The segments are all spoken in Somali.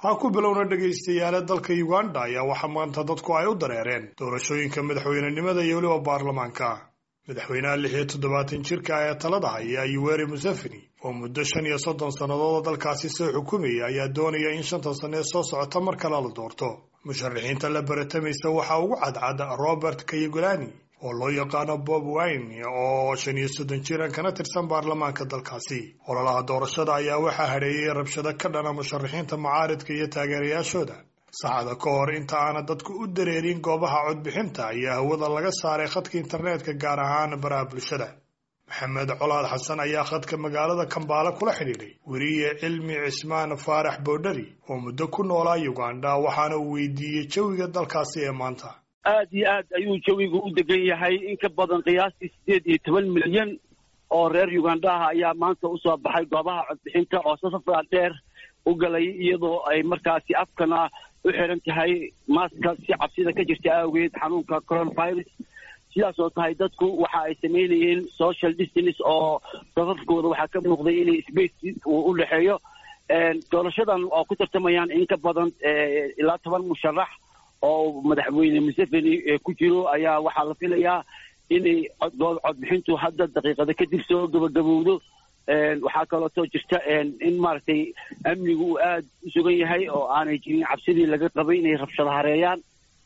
ha ku bilowna dhegaystayaale dalka uganda ayaa waxaa maanta dadku ay u dareereen doorashooyinka madaxweynenimada iyo weliba baarlamaanka madaxweynaha lix iyo toddobaatan jirka ee talada haya yuweri museveni oo muddo shan iyo soddon sannadood dalkaasi soo xukumayay ayaa doonaya in shanta sanne soo socota mar kale la doorto musharaxiinta la baratamaysa waxaa ugu cadcad robert kayagolani oo loo yaqaano bob wine oo shan iyo soddon jiran kana tirsan baarlamaanka dalkaasi ololaha doorashada ayaa waxaa hadheeyey rabshado ka dhana musharaxiinta mucaaridka iyo taageerayaashooda saacada ka hor inta aana dadku u dareerin goobaha codbixinta ayaa hawada laga saaray khadka internetka gaar ahaan baraha bulshada maxamed colaad xasan ayaa khadka magaalada kambaale kula xidhiidhay weriye cilmi cismaan faarax boodhari oo muddo ku noolaa uganda waxaana uu weydiiyey jawiga dalkaasi ee maanta aad iyo aad ayuu jawigu u degan yahay in ka badan qiyaastii siddeed iyo toban milyan oo reer uganda ah ayaa maanta usoo baxay goobaha codbixinta oo safafaa dheer u galay iyadoo ay markaasi afkana u xiran tahay maaska si cabsida ka jirta awgeed xanuunka coronavirus sidaas oo tahay dadku waxa ay samaynayeen social distance oo safafkooda waxaa ka muuqday inay space uu u dhexeeyo doorashadan oo ku tartamayaan in ka badan ilaa toban musharax oo madaxweyne museveni ku jiro ayaa waxaa la filayaa inay codbixintu hadda daqiiqada kadib soo gabagabowdo waxaa kalootoo jirta in maaragtay amnigu uu aada u sugan yahay oo aanay jirin cabsidii laga qabay inay rabshado hareeyaan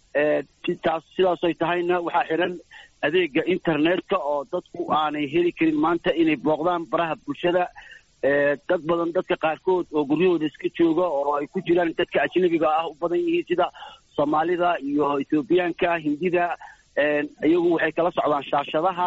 taas sidaasoy tahayna waxaa xiran adeega internetka oo dadku aanay heli karin maanta inay booqdaan baraha bulshada dad badan dadka qaarkood oo guryahooda iska jooga oo ay ku jiraan dadka ajnabiga ah u badan yihiin sida soomaalida iyo ethoobiyaanka hindida iyagu waxay kala socdaan shaashadaha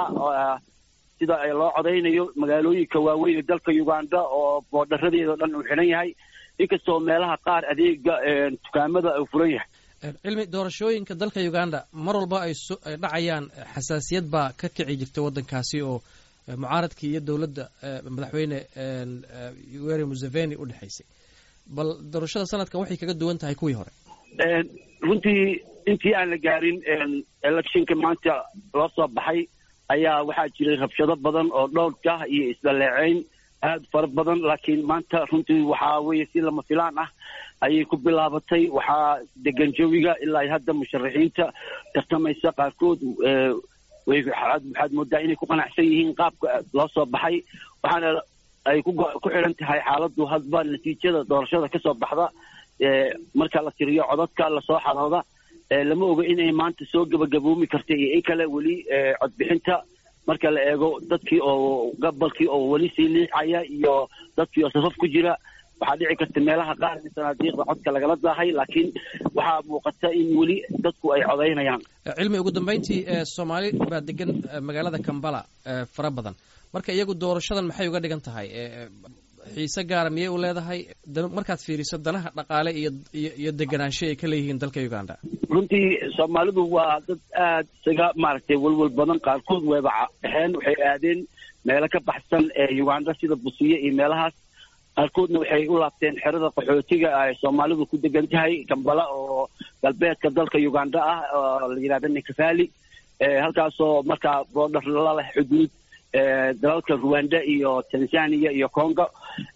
sida loo codaynayo magaalooyinka waaweyn ee dalka uganda oo boodharadeeda o dhan uu xidhan yahay inkastoo meelaha qaar adeega dukaamada uu furan yahay cilmi doorashooyinka dalka uganda mar walba ay dhacayaan xasaasiyad baa ka kici jirta waddankaasi oo mucaaradkii iyo dowladda madaxweyne yoweri museveni u dhexaysay bal doorashada sanadkan waxay kaga duwan tahay kuwii hore runtii intii aan la gaarin electionka maanta loo soo baxay ayaa waxaa jiray rabshado badan oo dhowrka iyo isdhaleeceyn aada fara badan laakiin maanta runtii waxaa weeye si lama filaan ah ayay ku bilaabatay waxaa degan jawiga ilaa hadda musharaxiinta tartamaysa qaarkood waxaad moodaa inay ku qanacsan yihiin qaabka loo soo baxay waxaana ay ku xidhan tahay xaaladdu hadba natiijada doorashada ka soo baxda marka la tiriyo codadka lasoo xadooda lama oga inay maanta soo gebagaboomi karta iyo in kale weli codbixinta marka la eego dadkii oo gabalkii oo weli sii liicaya iyo dadkii oo safaf ku jira waxaa dhici karta meelaha qaar in sanaadiiqda codka lagala daahay laakiin waxaa muuqata in weli dadku ay codaynayaan cilmi ugu dambeyntii soomaali baa degan magaalada kambala fara badan marka iyagu doorashadan maxay uga dhigan tahay xiise gaara miyay u leedahay markaad fiiriso danaha dhaqaale iyo iyo deganaansho ay ka leeyihiin dalka uganda runtii soomaalidu waa dad aada isaga maaragtay welwel badan qaarkood wayba dhexeen waxay aadeen meelo ka baxsan ee uganda sida busiye iyo meelahaas qaarkoodna waxay u laabteen xerada qaxootiga ay soomaalidu ku degan tahay kambala oo galbeedka dalka uganda ah oo la yidhahda nikafali halkaasoo markaa boodhar la leh xuduud dalalka ruwanda iyo tanzania iyo congo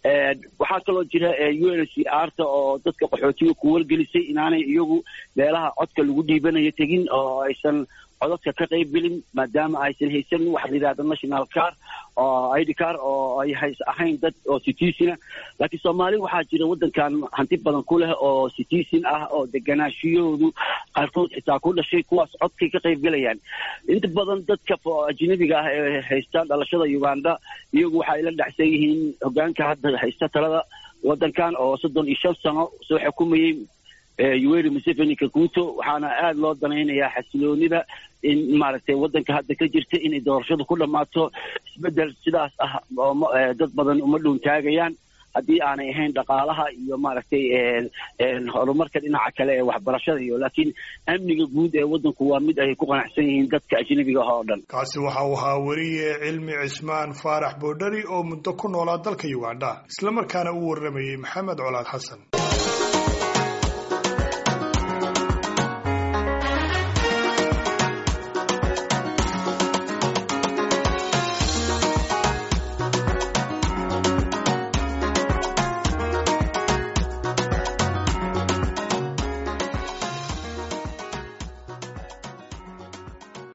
waxaa kaloo jira u n c arta oo dadka qaxootiga ku wargelisay inaanay iyagu meelaha codka lagu dhiibanayo tegin oo aysan codadka ka qayb gelin maadaama aysan haysan waxa la yidhahda national car oo id car oo ay hays ahayn dad oo citizen laakiin soomaali waxaa jira waddankan hanti badan ku leh oo citizen ah oo deganaashiyahoodu qaarkood xitaa ku dhashay kuwaas codkay ka qayb gelayaan inta badan dadka ajnabiga ah ee haysta dhalashada uganda iyagu waxay la dhacsan yihiin hogaanka hadda haysta talada waddankan oo soddon iyo shan sano soo xukumayey yoweri museveni kaguto waxaana aada loo danaynayaa xasiloonida in maaragtay waddanka hadda ka jirta inay doorashadu ku dhammaato isbeddel sidaas ah dad badan uma dhuuntaagayaan haddii aanay ahayn dhaqaalaha iyo maaragtay horumarka dhinaca kale ee waxbarashada iyo laakiin amniga guud ee waddanku waa mid ay ku qanacsan yihiin dadka ajnabiga ah oo dhan kaasi waxa uu ahaa weriye cilmi cismaan faarax boodhari oo muddo ku noolaa dalka uganda islamarkaana u warramayey maxamed colaad xasan